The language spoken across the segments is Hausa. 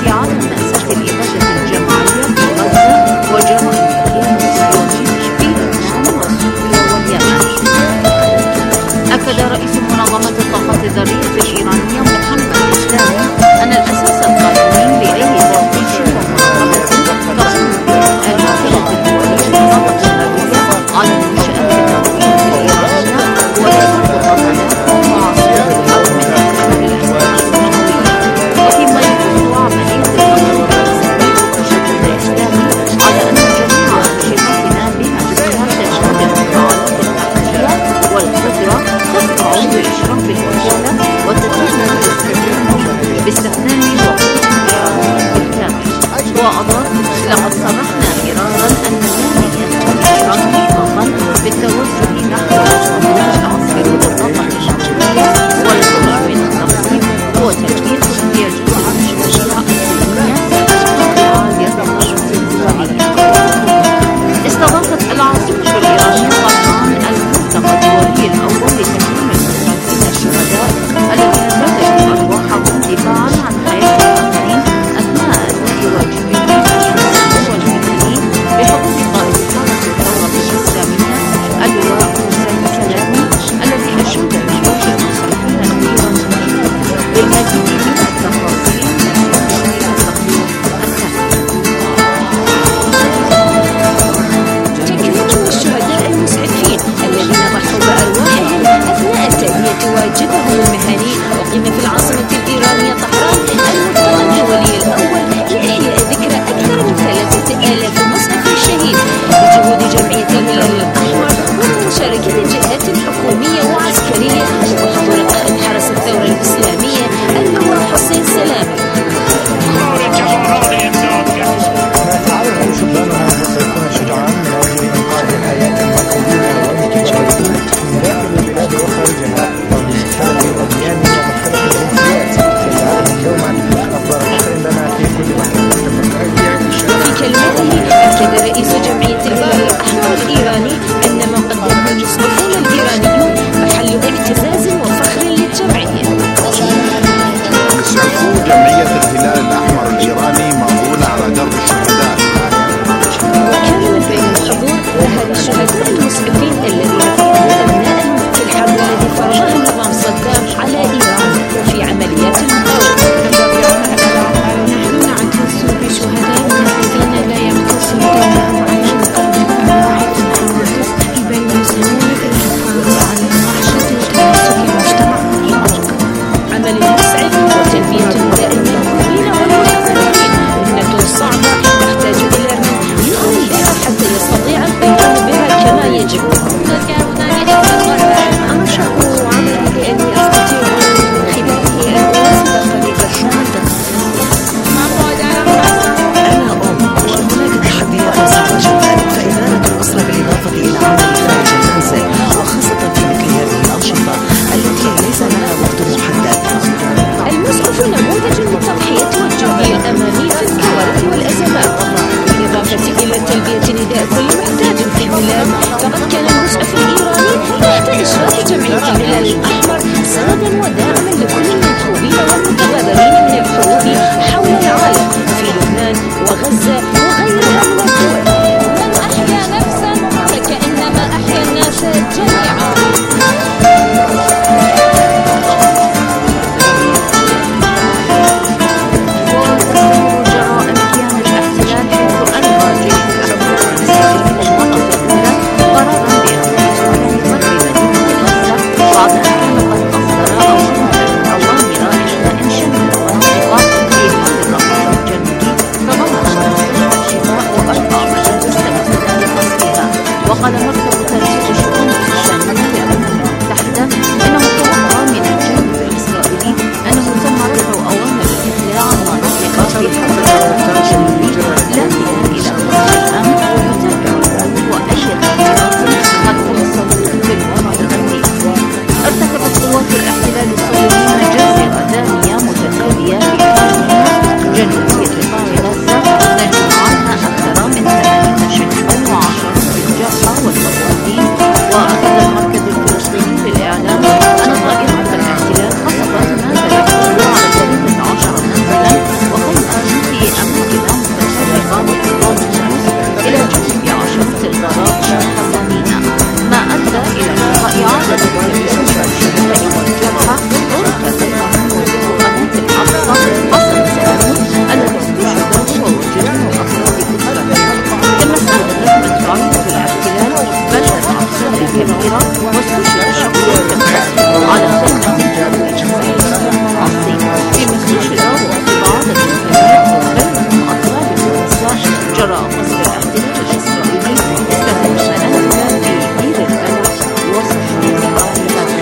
استعادة مأساة الإبادة الجماعية في غزة وجرائم الإرهاب الاستراتيجي في لبنان وسوريا واليمن أكد رئيس منظمة الطاقة الذرية الإيرانية محمد إسلامي أن الأساس القانوني لأي تفتيش ومراقبة تقوم به الوكالة الدولية للطاقة النووية على المنشآت النووية الإيرانية وتدرك طاقتها معاصرة أو من أكثر الأسباب النووية وفيما يخص عملية التطور جراء قصف الاحتلال الإسرائيلي استهدف منازل في دير البلح وصحراء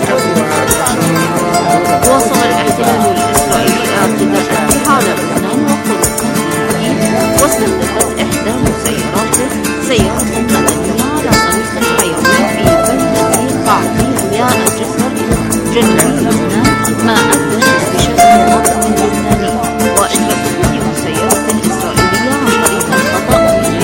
غزة واصل الاحتلال الإسرائيلي اعتداءاته على لبنان وقدس واستهدفت إحدى مسيراته سيارة مدنية على طريق الحيوي في بلدة قعدية الجسر جنوب لبنان ما أدى لاستشهاد مواطن لبناني وإطلاق ثاني مسيرة إسرائيلية عن طريق الخطأ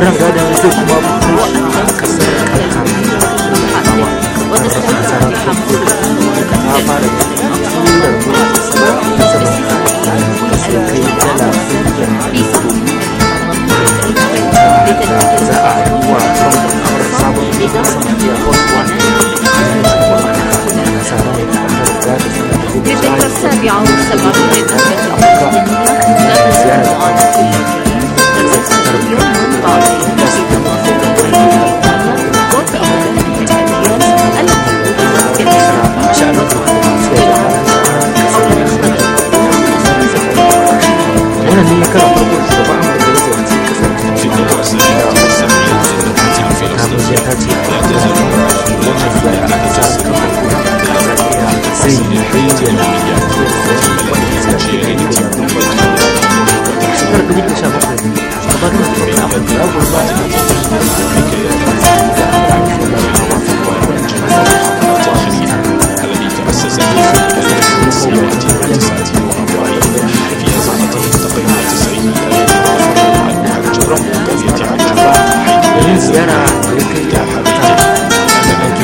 ran gadon zai kuma kai kasar وتستمتع بحمد ta fara turar mulki sama sai kai dala da za a yi wa son sabon samaniya boswan kasa rai kamar gada suna da في الذكرى السابعة والسبعين للأمة الفلسطينية لا تزال على كل جيل تتسلسل يوما بعد يوم في تفاصيل الدنيا وتأخذ من الأديان التي تمكن wannan ne karan farko da shugaban amurka ya ziyarci kasar في الدورة السابعة والسبعين للأمة ta الفلسطينية ta ce لا تزال wannan ziyara ta sa zai yi bayyana shekarar dubu da sha bakwai shugaban amurka ya gurbata الذي تأسس في الألف وتسعمائة وتسعة وأربعين في أزمته التقرير التسعين الذي رفض عنه حج رب قرية عجبة حيث yin ziyara da ya kai لا حبيب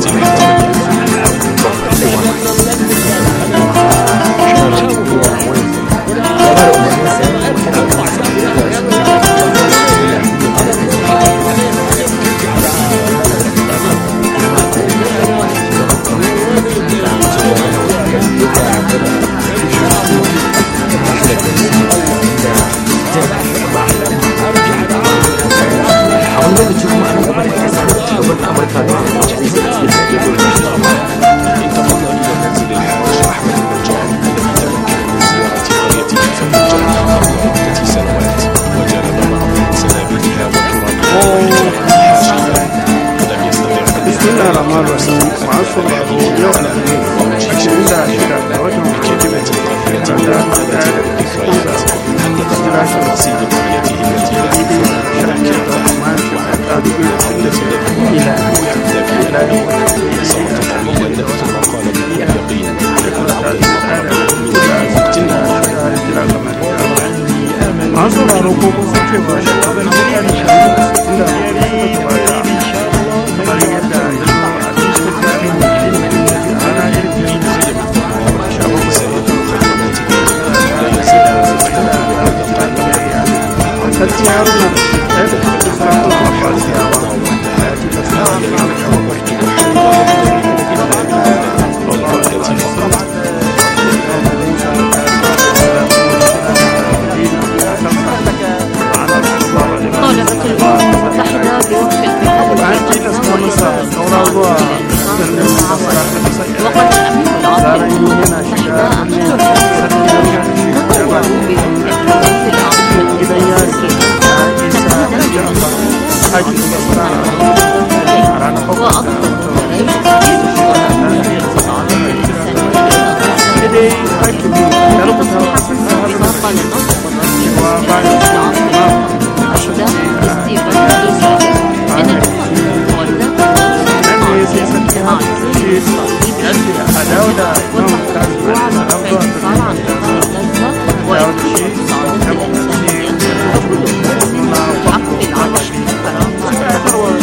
a wani lokaci kuma ana gaba da kasa da shugaban amurka da wacce zai zai zai zai انتقل إلى منزل الحاج أحمد النجار الذي تمكن من زيارة قريته فنجرها قبل عدة سنوات وجلب معه سنابلها وترابها حاشية ولم يستطع أن بسم الله الرحمن الرحيم masu sauraro yau alhamis ashirin da shida ga watan بكلمة طيبة وعادة ذكريات حدث عن تفاصيل قريته التي لا تنسى masu sauraro ko kun san cewa shugaban duniya da shugaban da suka gabata kamar yadda ya zo a cikin tsarin da ana irin sarki haruna ɗaya da cikin sarakunan abbasiyawa ya ce da sarakunan طالبت الأمم المتحدة بوقف القتال وقال الأمين العام للأمم المتحدة أنطونيو تطوعوا بوقف الحروب العاصمة الفلسطينية تمهيدا وأضافوا وفاق لنصب الرئيس العام للأمم المتحدة ستيفن دوزرت إن الأمم المتولدة مع إسرائيل وتحرص على رفع الانفصال عن قطاع غزة وإقامة الصعود الإنسانية وكل مسلم حق العيش بكرامة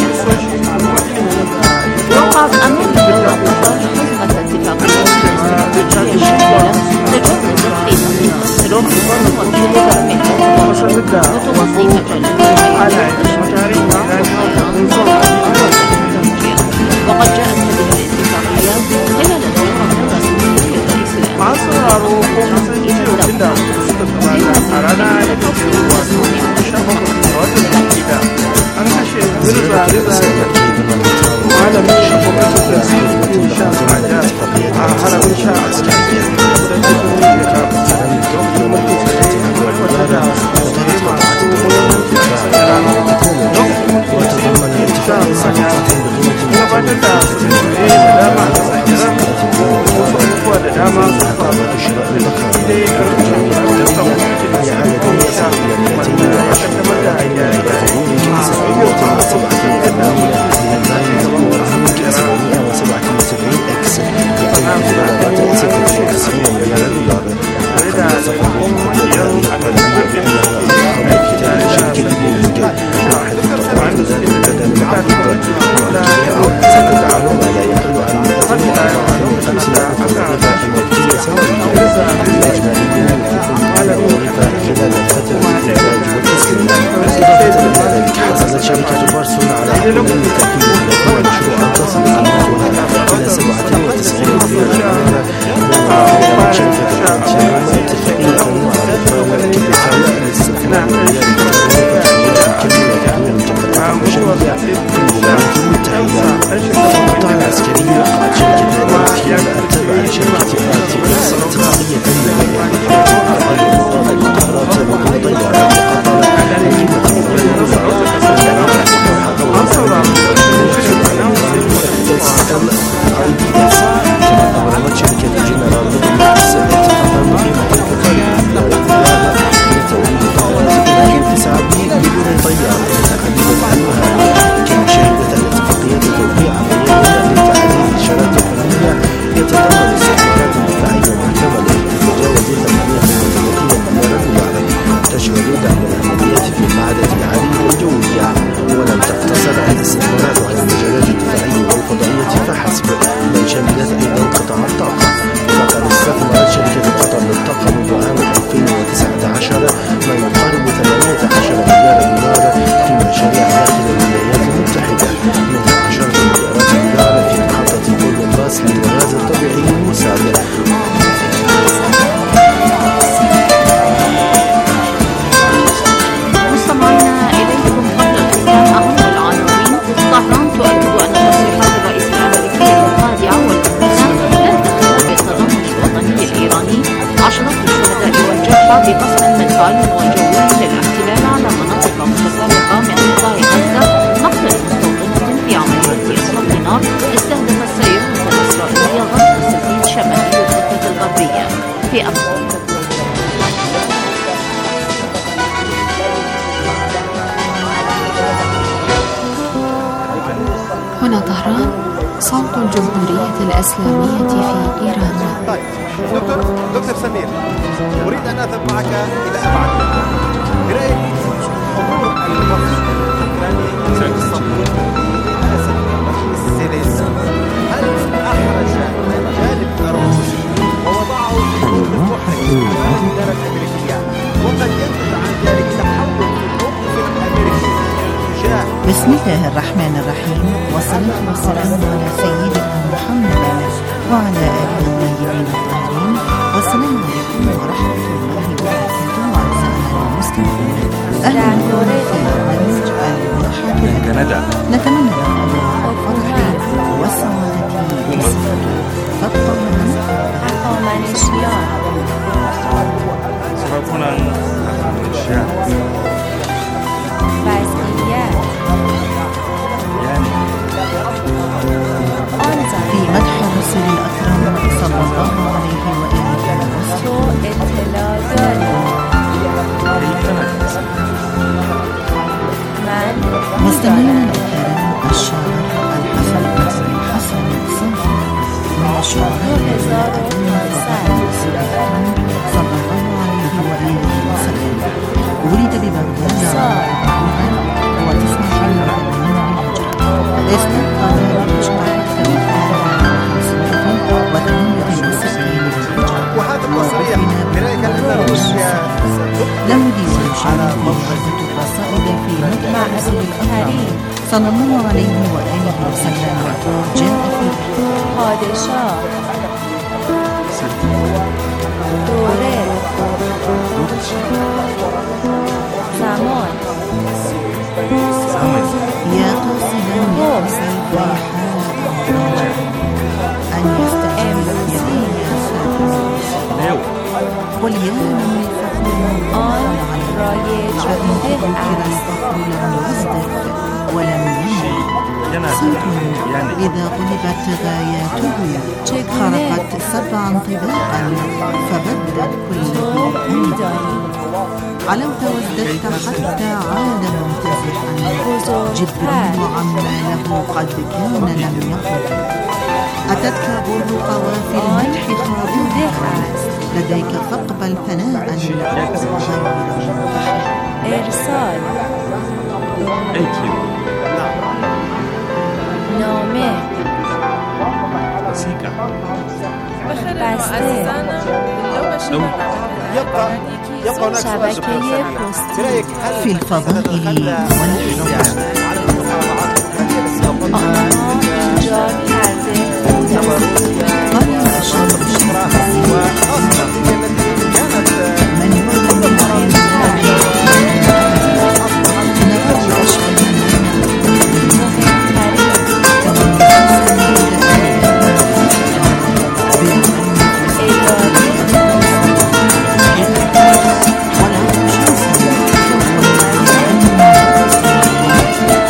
وقعت أمام الدولة قطر حزمة اتفاقية استراتيجية شاملة تجسد قيمة الإسلام وكيلة المحور وتوصي مجالات وقد جاءت هذه الاتفاقية خلال زيارة رسمية للرئيس الأمريكي masu sauraro ko kun san cewa tunda suka gabata a rana ya tafi wato sha bakwai ga watan shida an kashe zirza zirza malamin gwamnatin da suke sha haja a haramin sha a cikin kudancin birnin da lokacin mulkin sa ne wata da tsaye masu muhimmanci a kasar rana lokacin mulkin sha haja gabatar da tsare da dama a kasar iran wasu abubuwa da dama sun faru da shi dai a rikicin da mulkin da ya goma sha wanda ya kaddamar da gyare-gyare a abubuwa masu yadda mulkin da ya tare da taimakon majiyar aiki tare da شركة بارسون على حمل تأكيد الأخوة مشروعا تصل قيمتها إلى 97 مليون دولار شركة الانتيام اتفاقية مع الإخوان كبريطانيا للاستثمار كبيرة تحويل المجمعات البشرية في الولايات المتحدة القطاع العسكري وقعت شركة الانتيام التابعة لشركة ارتيكس اتفاقية مع القطارات وكل طيارات قطر أبرمت شركة جنرال ميليكس اتفاقا بقيمة الكفاءة لتوليد طائرات بلغ 9 مليون طيارة متعددة أنواع كما شهدت الاتفاقية توقيع عملية لتعزيز الإشارات الفنية يتضمن استثمارات دفاعية محتملة تتجاوز 38 مليار دولار تشمل دعم العمليات في المعدة العالية والجوية ولم تقتصر على الاستثمارات على المجالات الدفاعية والفضائية فحسب بل شملت أيضا قطاع الطاقة فقد استثمرت شركة قطر للطاقة منذ عام 2019 ما يقارب 18 مليار دولار في مشاريع داخل الولايات المتحدة منها عشرة مليارات دولار في محطة بولومباس للغاز الطبيعي المسال مستمعينا إليكم قبل الختام أهم العناوين طهران تؤكد أن تصريحات الرئيس الأمريكي الخادعة والمهمة لا دخل بالتضامن الوطني الإيراني عشرات الشهداء والجرحى بقصف منفعل وجوي للاحتلال على مناطق متفرقة من قطاع غزة مقتل مستوطنة في عملية إطلاق نار استهدفت سيارة إسرائيلية غرب السفين شمالي الضفة الغربية في أخبار هنا طهران صوت الجمهورية الإسلامية في إيران طيب دكتور دكتور سمير اريد ان اذهب معك الى ابعد برايك حضور الوفد الاوكراني اسطنبول برئاسه الزيلينسكي هل احرج الجانب الروسي ووضعه في موقف محرج امام الاداره الامريكيه وقد ينتج عن ذلك تحول في الموقف الامريكي تجاه بسم الله الرحمن الرحيم والصلاة والسلام على سيدنا محمد وعلى آله الطيبين الطاهرين والسلام عليكم ورحمة الله وبركاته أعزائنا المستمعين أهلا بكم في برنامج الملاحظة كندا نتمنى لكم الفرح والسعادة والسرور فابقوا معنا sarakunan Indonesia yani في مدح الرسول الأكرم صلى الله عليه وآله وسلم مستمعينا الكرام الشاعر الحسن بن حسن صنفي من الشعراء الذين أدوا فضل صلى الله عليه وآله وسلم ولد ببغداد عام 489 بالهجرة استقام بمشترك 368 بالهجرة وهذا التصريح برايك ان روسيا له ديوان شريف عدة قصائد في مدح رسول الأكرم صلى الله عليه وآله وسلم جاء فيه پادشاه دوره زمان zaman يا قاصدا يا سيف حال أن يستجيب يدي يا ساتر leo قل يا من الفخر آن رایج عدمت ده ذكر است الفخر لم يصدق ولم ينم yana صوت da yani إذا غلبت غاياته خرقت سبعا طباقا فبدت كل ذي أمر علوت وازددت حتى عاد ممتزحا جبريل عما له قد كان لم يقل أتتك بر قوافي المدح خاضعة لديك فاقبل ثناء غير منتحر ارسال elçi نامه wasiƙa بسته لو يبقى يبقى هناك سؤال شبكة دكتور سمير بوستية. برأيك هل في الفضاء سنتخلى والإذاعة. روسيا عن المفاوضات الأوكرانية التي تقودها آنها ایجاد کرده بودند قال الشاب الشاب وخاصة تلك التي كانت من يعلم عن اداره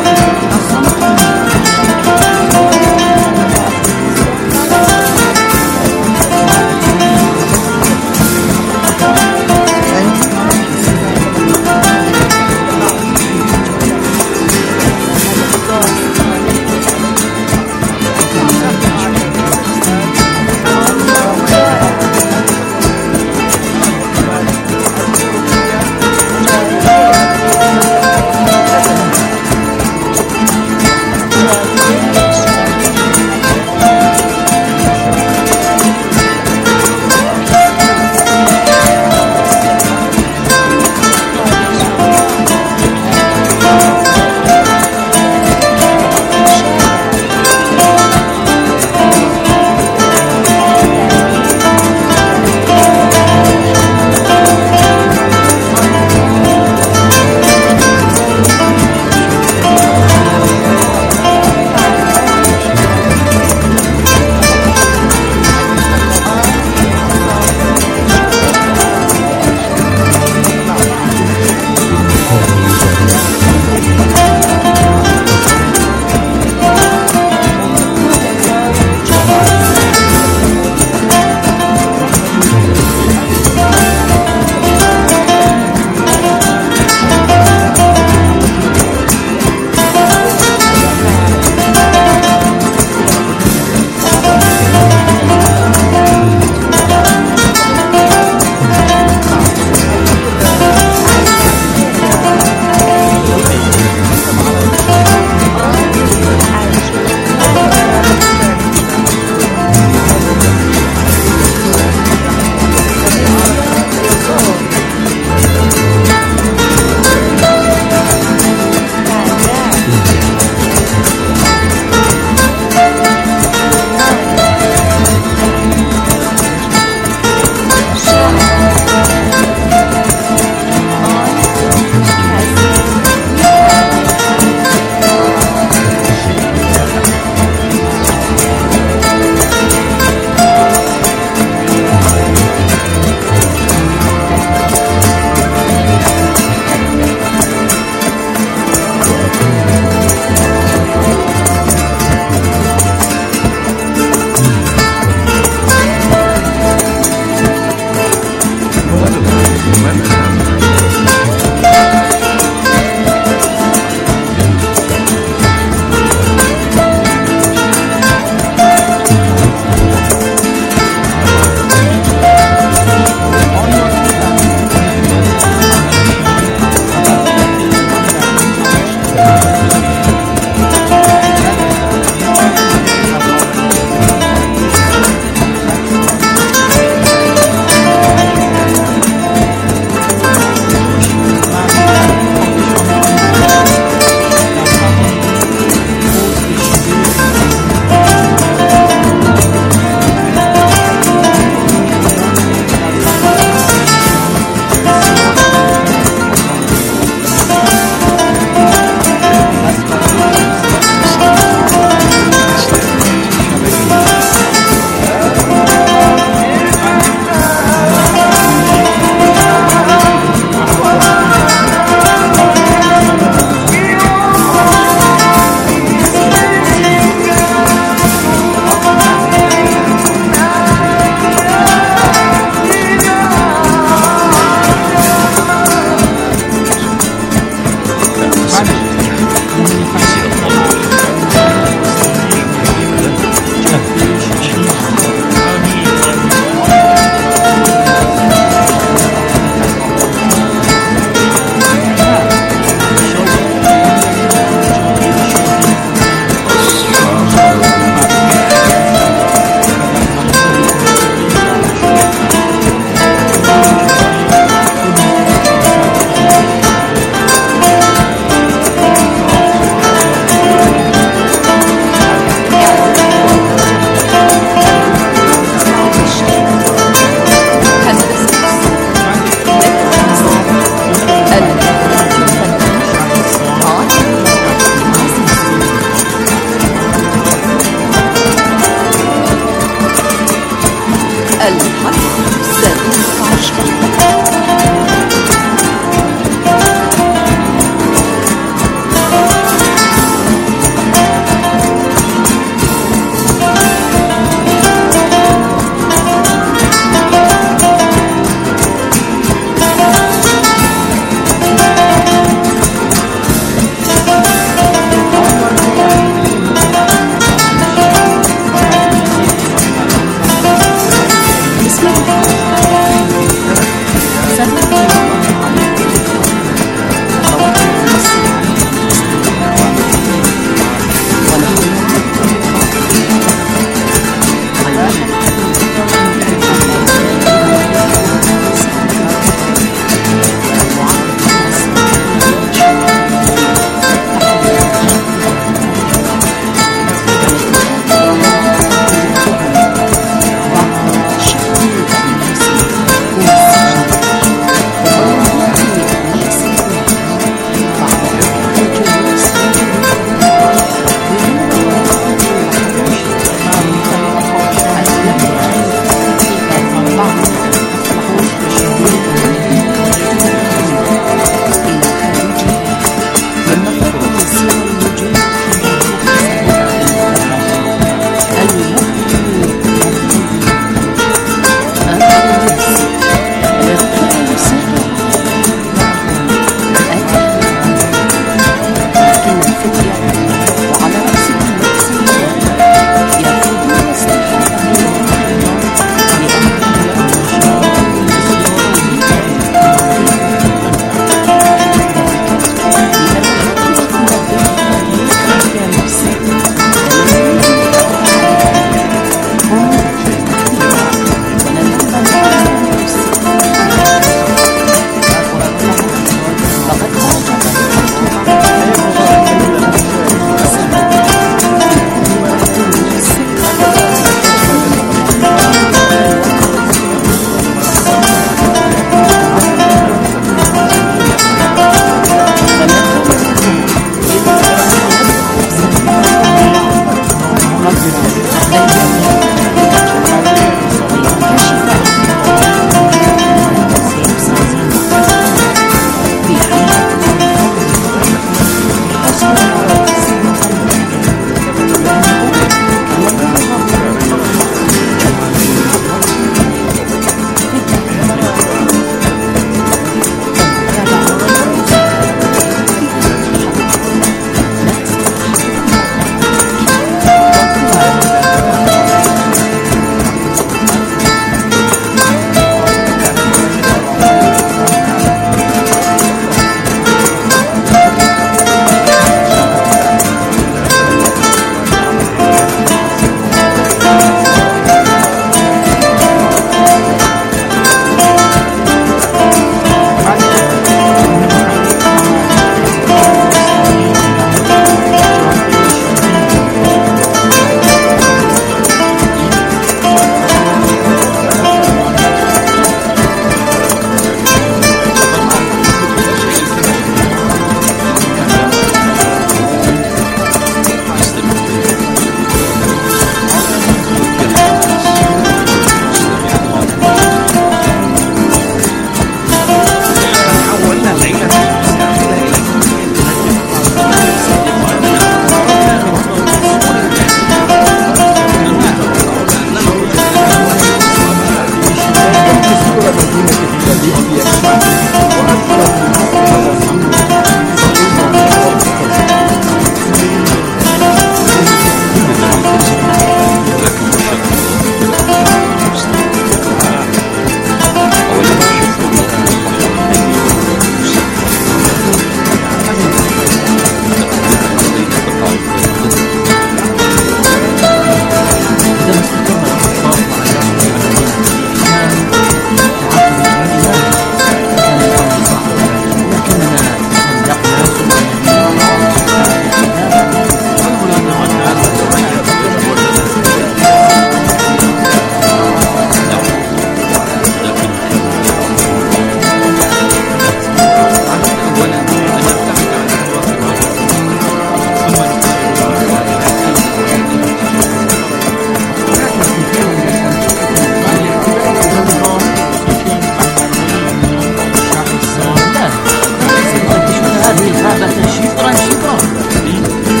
هذه الغابة شبرا شبرا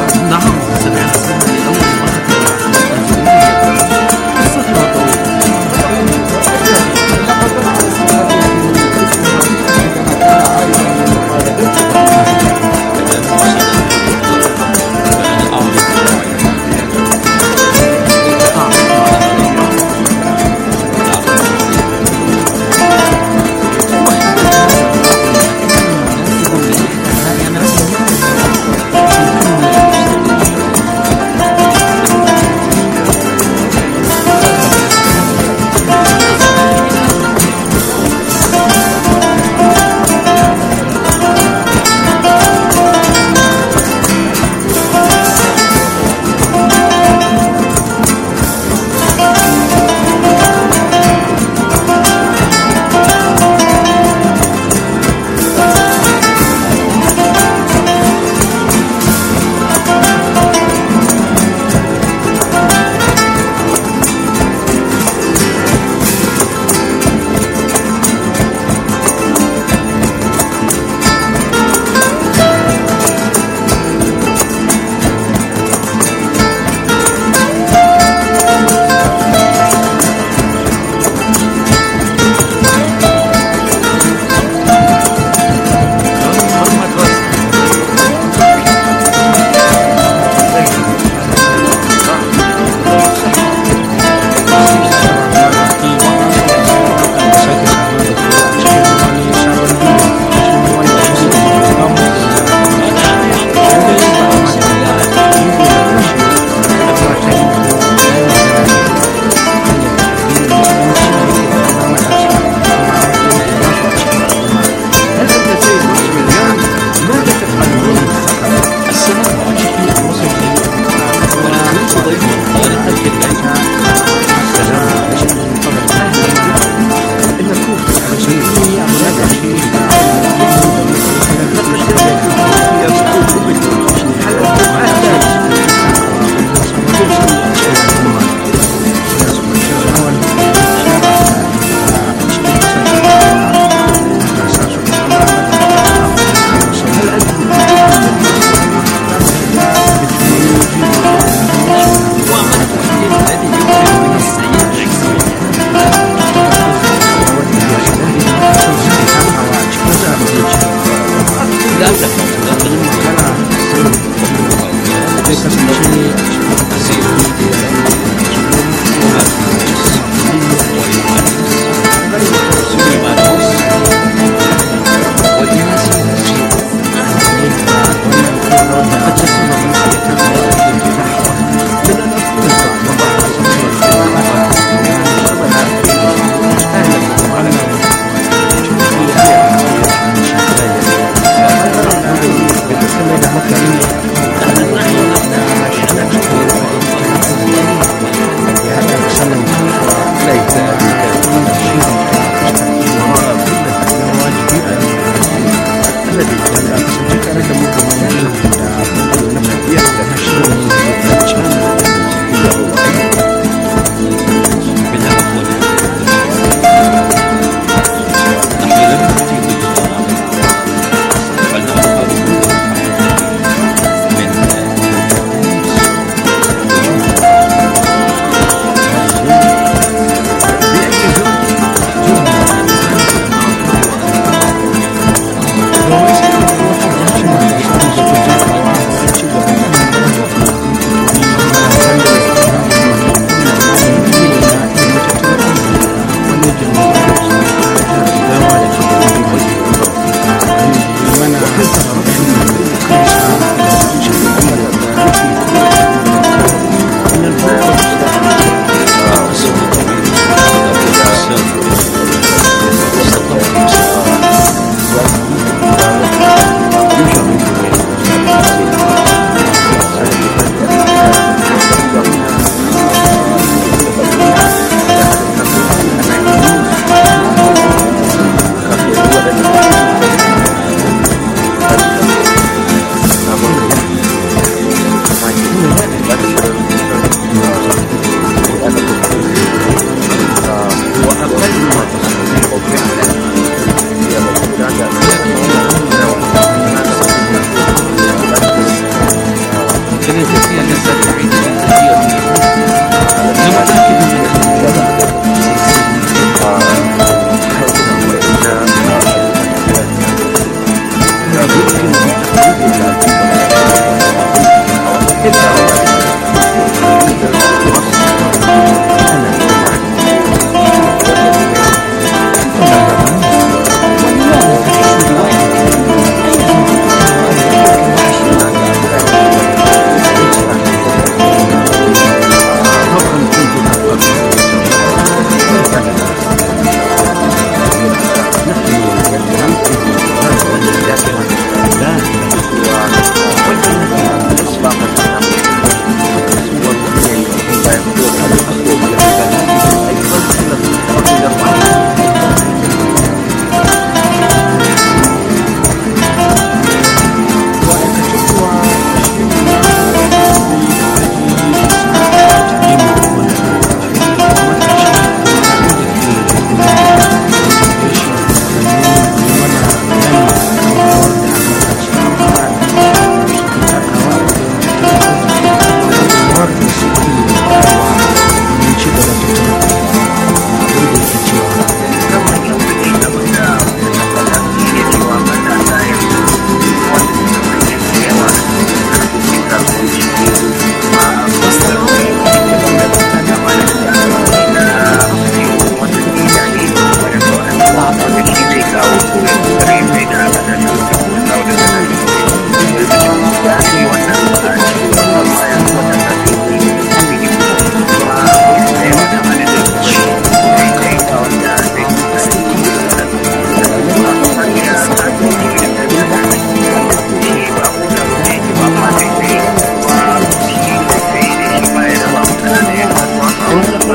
نعم سمعت اسمها لأول مرة قصتها طويلة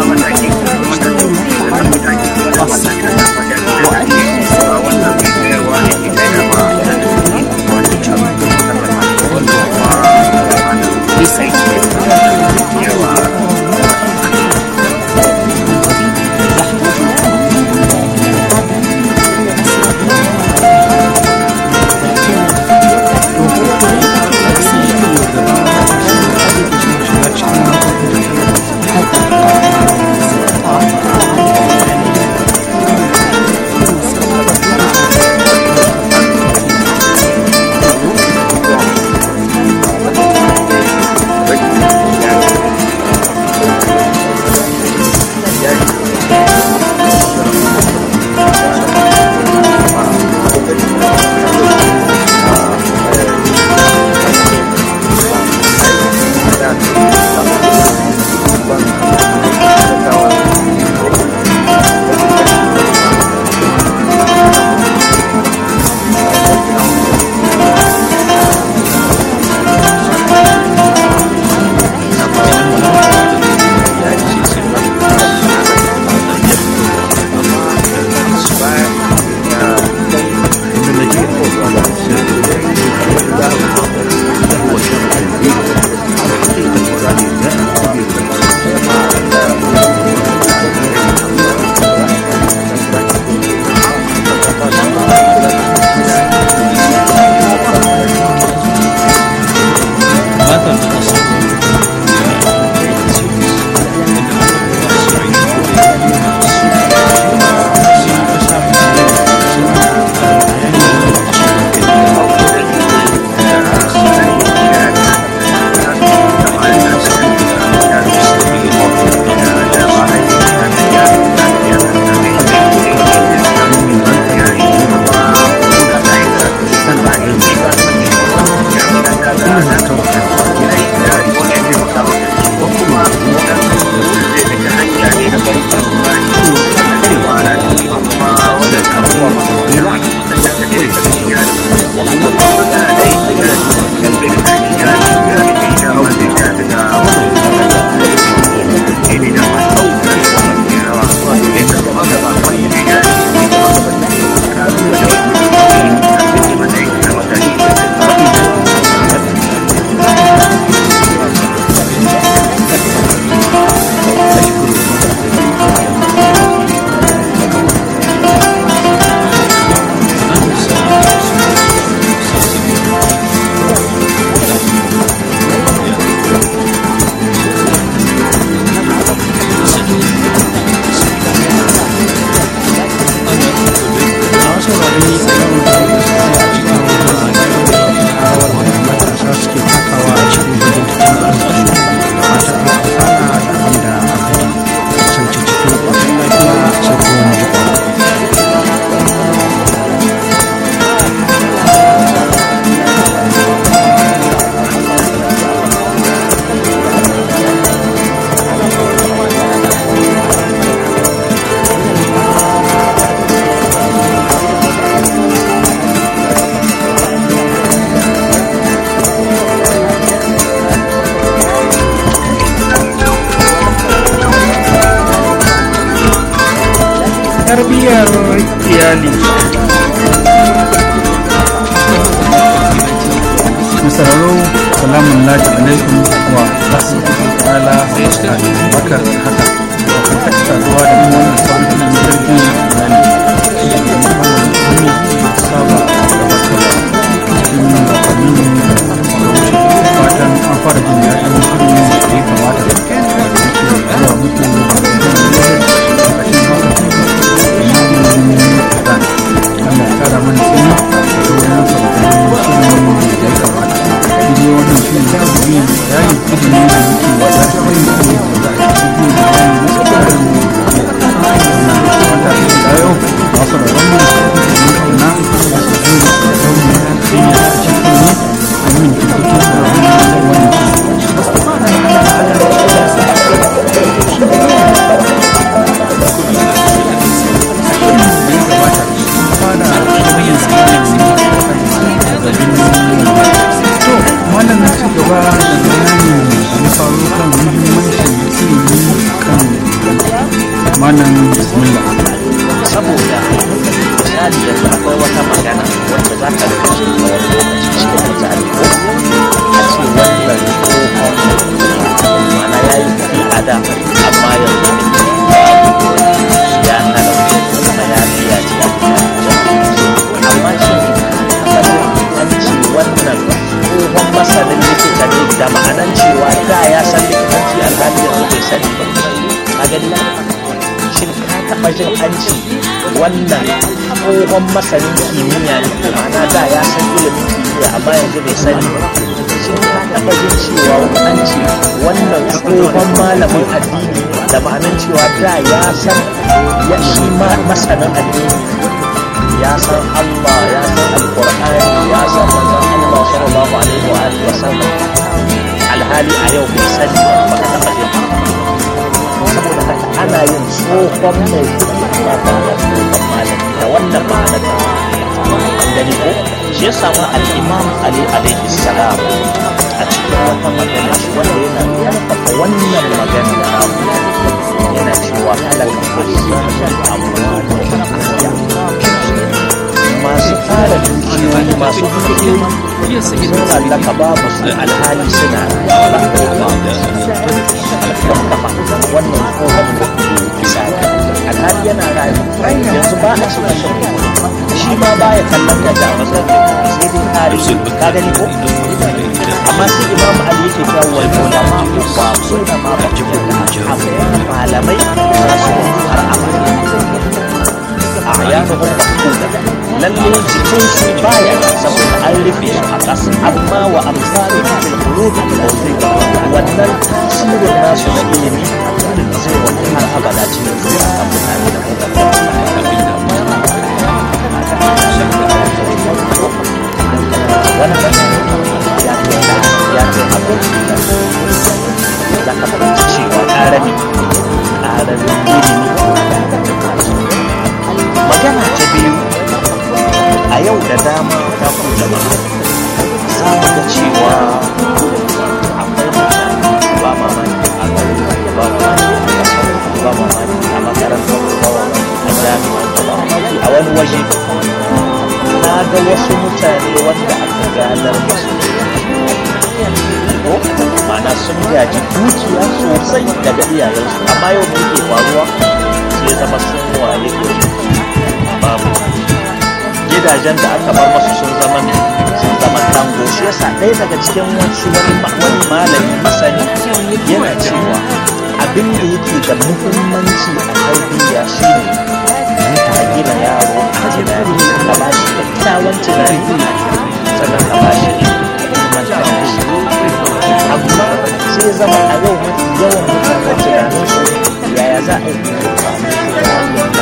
tarbiyyar iyali masararo salamun laji alaikum wa rahmatullahi ta'ala baka haka kan ta saduwa da mu wannan sabon na tarbiyyar iyali da mu saba gabatarwa cikin watannin da wuce fatan an fara jin daɗin shirin da ya kamata da ke zuwa muku Allah ya kara mana tsini da wurin sabbin shirin da ya kamata. Shi ne wannan shirin da ya yi ilimi da muke wata shirin da ya kamata a cikin da wani malam bismillah saboda misali yanzu akwai wata magana wanda za ka rika jin ta wani lokaci cikin mutane ko a ce wannan tsohon mana ya yi kuɗi a da amma yanzu ya talauce kuma ya biya ce amma shi an ce wannan tsohon masanin likita ne da ma'anan cewa da ya san likitanci alhali yanzu bai sani ba a gani shin ka taɓa jin an ce wannan tsohon masanin kimiyya ne ko ma'ana da ya san ilimin kimiyya amma yanzu bai sani ba shin ka taɓa jin cewa an ce wannan tsohon malamin addini da ma'anan cewa da ya san ya shi ma masanin addini ya san Allah ya san alƙur'ani ya san manzon Allah sallallahu alaihi wa alihi wa sallam alhali a yau bai sani ba ka taɓa jin saboda haka ana yin tsohon mai kuɗi amma ba da tsohon malami da wannan ma'anar da an gani ko shi ya samu al'imam ali alaihi salam a cikin wata magana shi wanda yana karfafa wannan magana da namu yana cewa halaka kulli masu fara dukiyoyi masu dukiyoyi sun mallaka babu su alhali suna ba wannan tsohon misali alhali yana rayu yanzu ba a cika shan shi ma ba ya kallon da da sai dai tarihi ka gani ko amma sai imam ali yake cewa wal ulama ba su da ma ba ku da amma malamai za su har abada a yanuhun mafuda lalle jikin su baya saboda an rufe su a ƙasa amma wa amfani da kurubi wannan tasirin nasu na ilimi zai wani har abada cikin zukatan mutane da kuma wannan ya ce ya ce abin da ka fahimci cewa ƙarami ƙaramin ilimi magana ta biyu a yau da dama ta ku jama'a za mu ga cewa akwai mutane ba mamaki a gari ba mamaki a ƙasar ba mamaki a makarantar ba mamaki a jami'a ba mamaki a wani waje na ga wasu mutane wanda aka gadar musu ko mana sun gaji dukiya sosai daga iyayensu amma yau da yake faruwa sai zama sun waye babu gidajen da aka bar masu sun zama ne sun zama tango shi yasa ɗaya daga cikin wasu wani wani malami masani yana cewa abin da yake da muhimmanci a tarbiyya shine ka gina yaro a tunani ka ba shi kyakkyawan tunani sannan ka ba shi ilmantar da shi amma sai zama a yau mafi yawan mutane tunaninsu yaya za a yi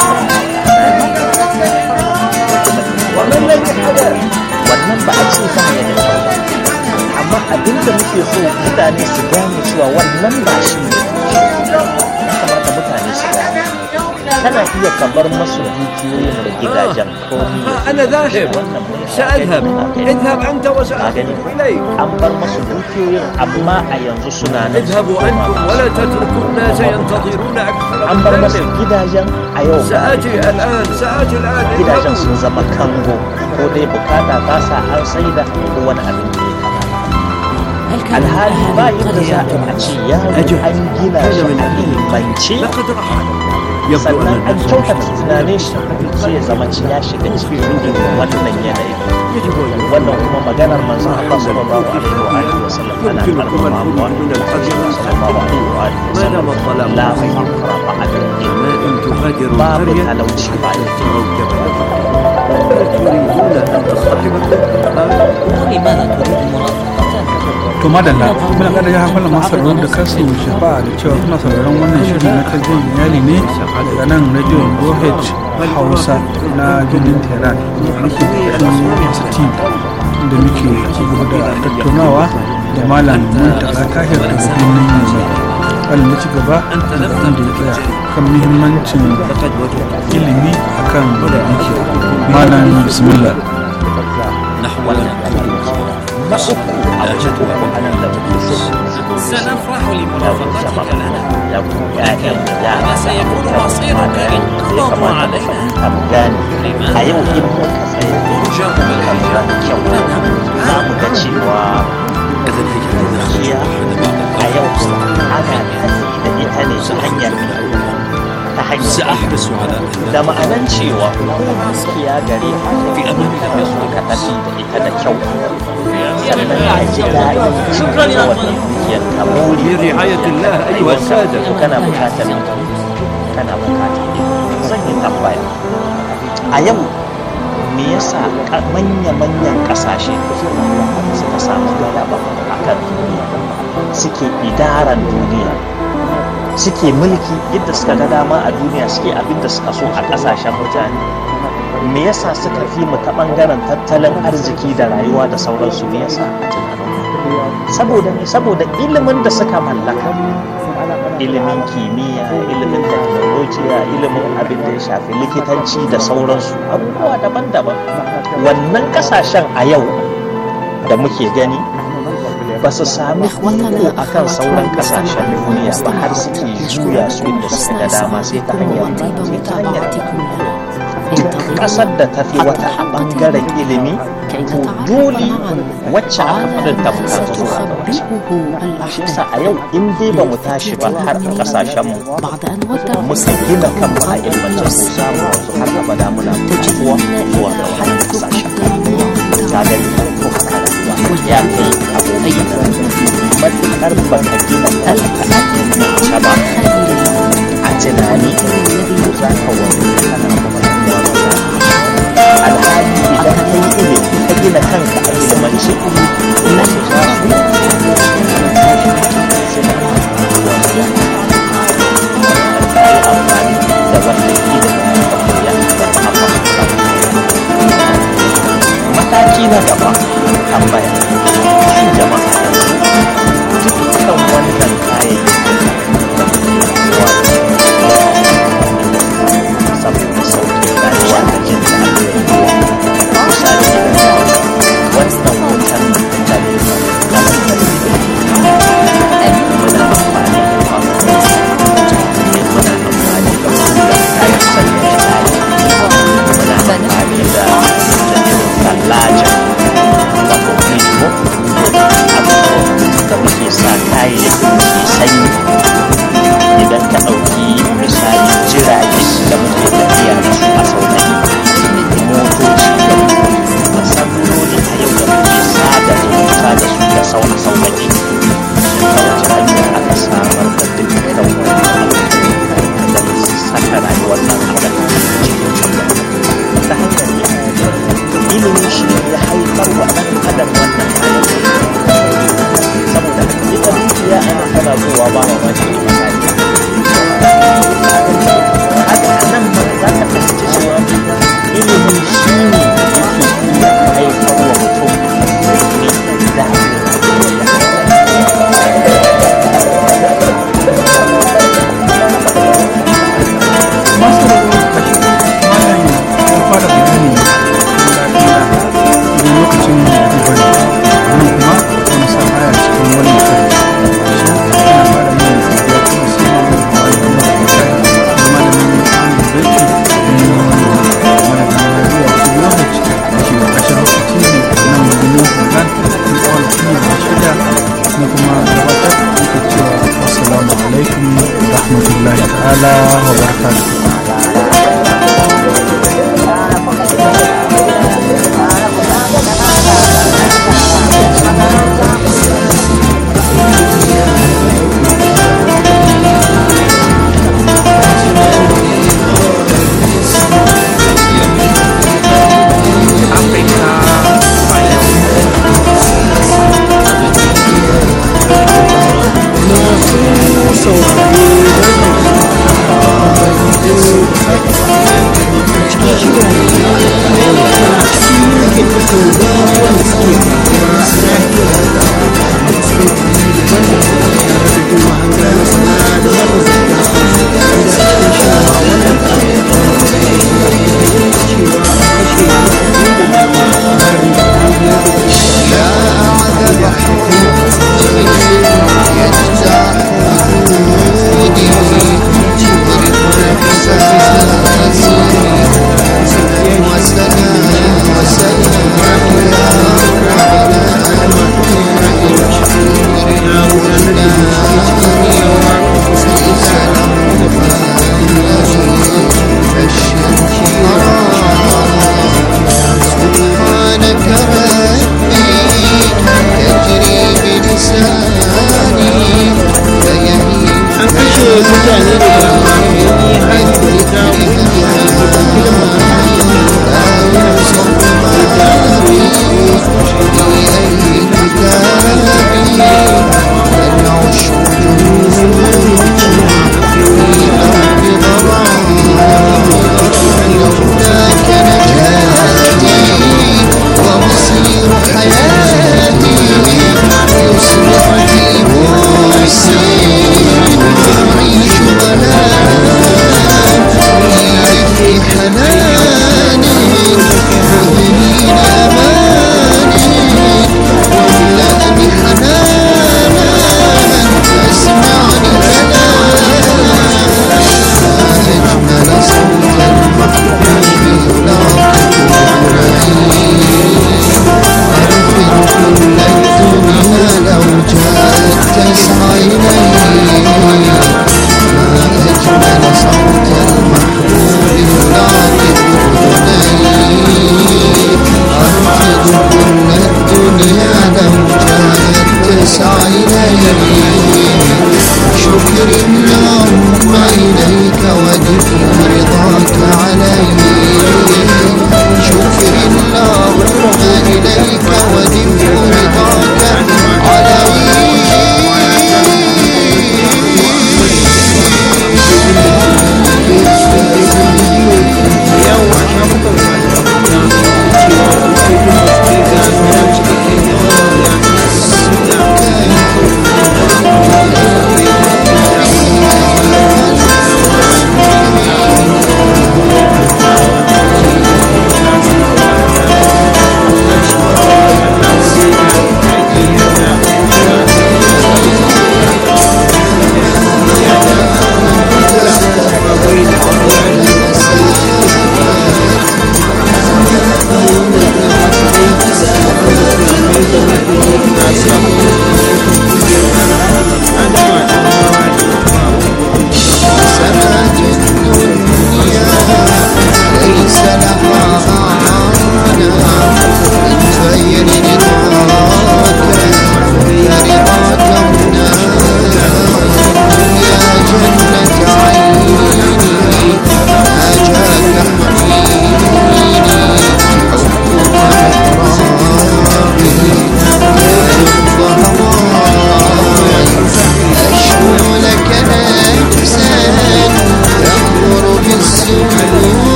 wannan ba a ce ba ya da kyau amma abin da muke so mutane su gane cewa wannan ba shi ne ya kamata mutane su gane kana iya kabar masu dukiyoyin da gidajen komi أنا ذاهب سأذهب اذهب أنت وسأذهب إليك an bar masu dukiyoyin amma a yanzu suna nan اذهبوا أنتم ولا تتركوا الناس ينتظرون أكثر an bar من masu ذلك gidajen a yau سآتي الآن سآتي الآن gidajen اذهبوا sun zama kango ko dai bukata ta sa an saida ko wani abin da ya kamata alhali ba yadda za a ce yaro an gina shi a ilimance لقد رحل يبدو sannan أن an الناس kyautata tunanin shi sai ya zama ci ya shiga cikin irin wannan yanayi يجب أن wannan kuma maganar manzon Allah sallallahu alaihi wa alihi wa sallam ana يمكنكم karfafa الخروج wa من الحزن sallallahu alaihi wa alihi wa ما دام sallam الظلام la faqra ba'da ما إن تغادروا babu القرية talauci ba da تروا جبلا تريدون أن تصطحبكم لماذا تريد مرافقة to madalla muna kada ya hankali masu sauraron da kasu shafa da cewa kuna sauraron wannan shirin na tarbiyyar iyali ne daga nan radio OH Hausa na ginin Tehran da muke ƙarƙashin ST da muke ci gaba da tattaunawa da malam Muntaka Tahir daga birnin yanzu. Malam ya ci gaba da inda ya tsaya kan muhimmancin ilimi akan dukiya. Malam bismillah. na uku a wajen uku a nan da muke so سنفرح لمرافقتك لنا وسيكون مصيرك إن أغلظوا علينا a yau in muka tsaya ترجم بالحجاب za mu ga cewa gaskiya a yau ana tafi da ita ne ta hanyar ta hanyar سأحرص على da ma'anan cewa gaskiya gare fi abin da ka tafi da ita da kyau sannan a ji daɗin cikin wannan dukiyar ka buri برعاية الله أيها السادة to kana bukatar kana bukatar zan yi tambaya a yau me yasa ka- manya-manyan kasashe suka samu galaba a kan duniya suke idaran duniya suke mulki yadda suka ga dama a duniya suke abin da suka so a kasashen mutane me yasa suka fi mu ta bangaren tattalin arziki da rayuwa da sauransu me yasa a tunanin saboda ne saboda ilimin da suka mallaka ilimin kimiyya ilimin teknolojiya ilimin abin da ya shafi likitanci da sauransu abubuwa daban-daban wannan kasashen a yau da muke gani ba su sami iko a kan sauran kasashen duniya ba har suke juya su inda suka ga dama sai ta hanyar sai ta hanyar duk kasar da ta fi wata a bangaren ilimi to dole wacce aka fi ta bukatu zuwa ga wacce shi yasa a yau in dai ba mu tashi ba har a kasashenmu muka gina kan mu a ilmance ko za mu wanzu har abada muna bukatuwa zuwa ga wannan kasashen ta gani ko haka rayuwa ya kai abokai matuƙar ba ka gina kanka a ilmance ba a tunani ko za ka wani kana kuma rayuwa ba za ka alhali idan ka yi ilimi ka gina kanka a ilimance wasu za su amfani da wannan ilimin da koya mataki na gaba tambaya shin jama'a yanzu dukkan wannan kayayyakin saboda sauƙin rayuwa da jin daɗin rayuwa misali wannan wutan da ne na lantarki muna amfani da famfo muna amfani da kullum kayan sanya ɗaki muna amfani da tallaja wato frisbo abubuwan da muke sa kayayyakin ke sanyi idan ka ɗauki misali jirage da muke tafiya da su a saunani motoci da saloli a yau da muke sada zumunta da su da sauna sauƙaƙe ta wace hanyar aka samar da dukkan wani da saka rayuwar ɗan adam cikin sauƙi ta hanyar ilimi shi ya haifar wa ɗan adam wannan kayan saboda ita dukiya ana tana zuwa ba mamaki da misali haka nan ma za ka fahimci cewa ilimin shi ne yake iya haifar wa mutum mai daɗin masu rabu kashi malam ya fara bayani idan lokacin da duba ne nan kuma wani sa aya cikin wannan kare shi ana fara yin ya kuma sai ma mun hawa da mu da malamin an da zai mana da zuwa su lokaci da ke kashin lokaci ne nan gudun Sudan in tsawon fiye da shida na kuma gabatar yake cewa assalamu alaikum wa rahmatullahi ta'ala wa barakatuh Masu saurare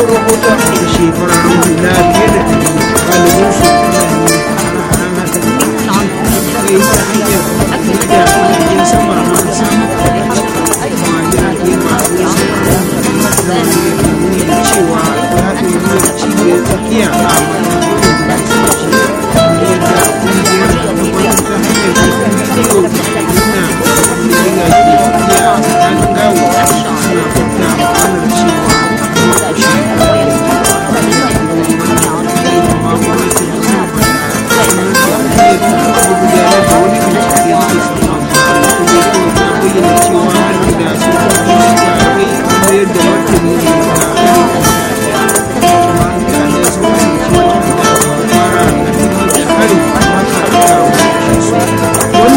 kawo rahoton da shi fararen hula fiye da ɗari galibin su fulani hana hana ta da yi ta hanyar